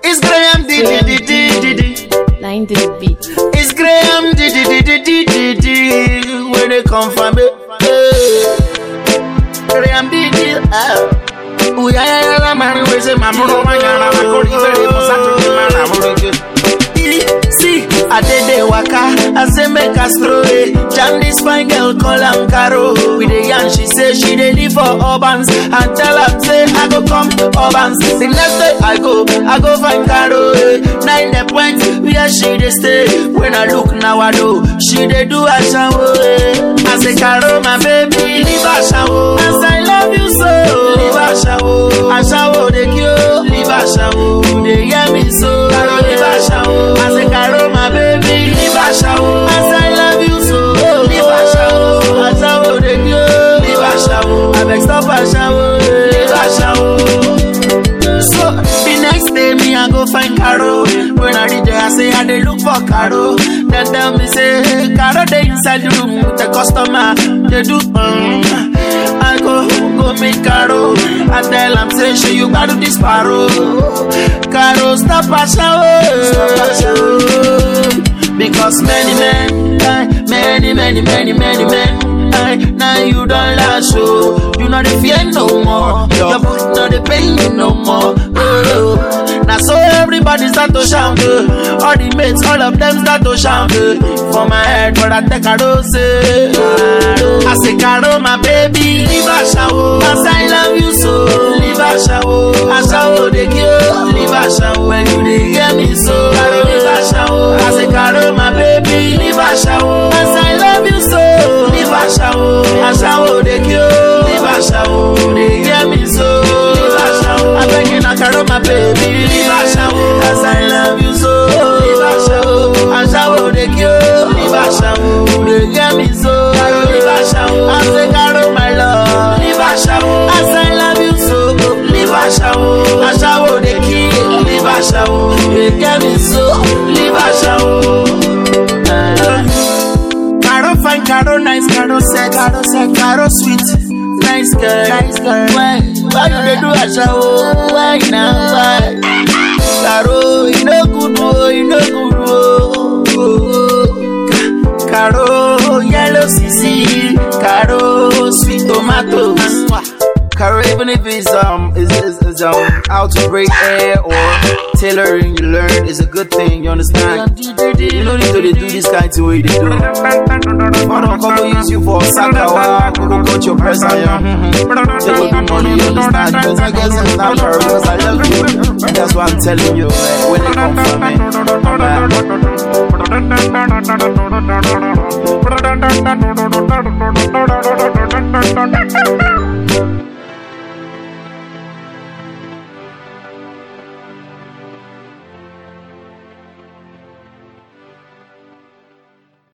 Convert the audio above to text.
It's Graham di di di di di di. Nine to the beat. It's Graham di di di di di di di. Where they come from, eh? eh. Graham di di. ah. Uya ya ya la mari we say mamuro manyana makori bere musato di mana muruge. See, I did the waka, I say make us throw it. Jam this fine girl, call am Caro. With the yarn, she say she dey live for Urbans. And tell her, say I go come Urbans. The next day I go, I go find Caro. Eh. Nine the point, where she dey stay. When I look now, I know she dey do a shower. Eh. I say Caro, my baby, leave a shower. As I love you so, leave a shower. A shower, they cure, leave a shower. They hear me so, Caro, leave a shower. I say Caro, my baby, leave a shower. As I love you so, leave a shower. A shower, they cure, leave a shower. I beg stop a shower, leave a shower. So the next day me I go find Caro. When I reach there I say I dey look for Caro. Then tell me say Caro dey inside the room with the customer. They do um. I go go meet Caro. I tell am say she you gotta this paro. Caro stop a shower. Stop a shower. Because many men, eh, many, many, many, many men, eh, now you don't last, so you know the fear no more. Your foot know the pain you no more. Oh, now so everybody start to shout, eh. all the mates, all of them start to shout. eh. For my head, but I take a rose. eh. I say, Caro, my baby, leave a shower. As I love you so, leave a shower. I shower the girl, leave a shower. When you dey hear me so, Caro, leave a shower. I say, Caro, my baby, leave a shower. As I love you so, leave a shower. I shower the girl, leave a shower. You dey hear me so, leave a shower. I beg you now, Caro, my baby, leave a shower. As I love you so, leave a shower. I shower the girl, leave a shower. You dey hear me so, Caro, leave a shower. I say, Caro, my love, leave a shower. As I love you so, leave a shower. I shower the kid, leave a shower. You dey hear me so, leave a shower. Caro fine, Caro nice, Caro set, Caro set, Caro sweet, nice girl, nice girl. Why, why you dey do a shower? Why now? Why? Caro, you no good, oh, you no good, oh. oh. Caro, yellow CC, Caro, sweet tomatoes. Caro, even if it's um is, is, is um how to break air or tailoring, you learn is a good thing. You understand? You don't need to dey do this kind of way they do. I don't come to use you for sakawa, go cut your press on ya. They go do money, you understand? Because I guess it's not Caro, because I love you. That's why I'm telling you, like, when they come from me. I'm, uh,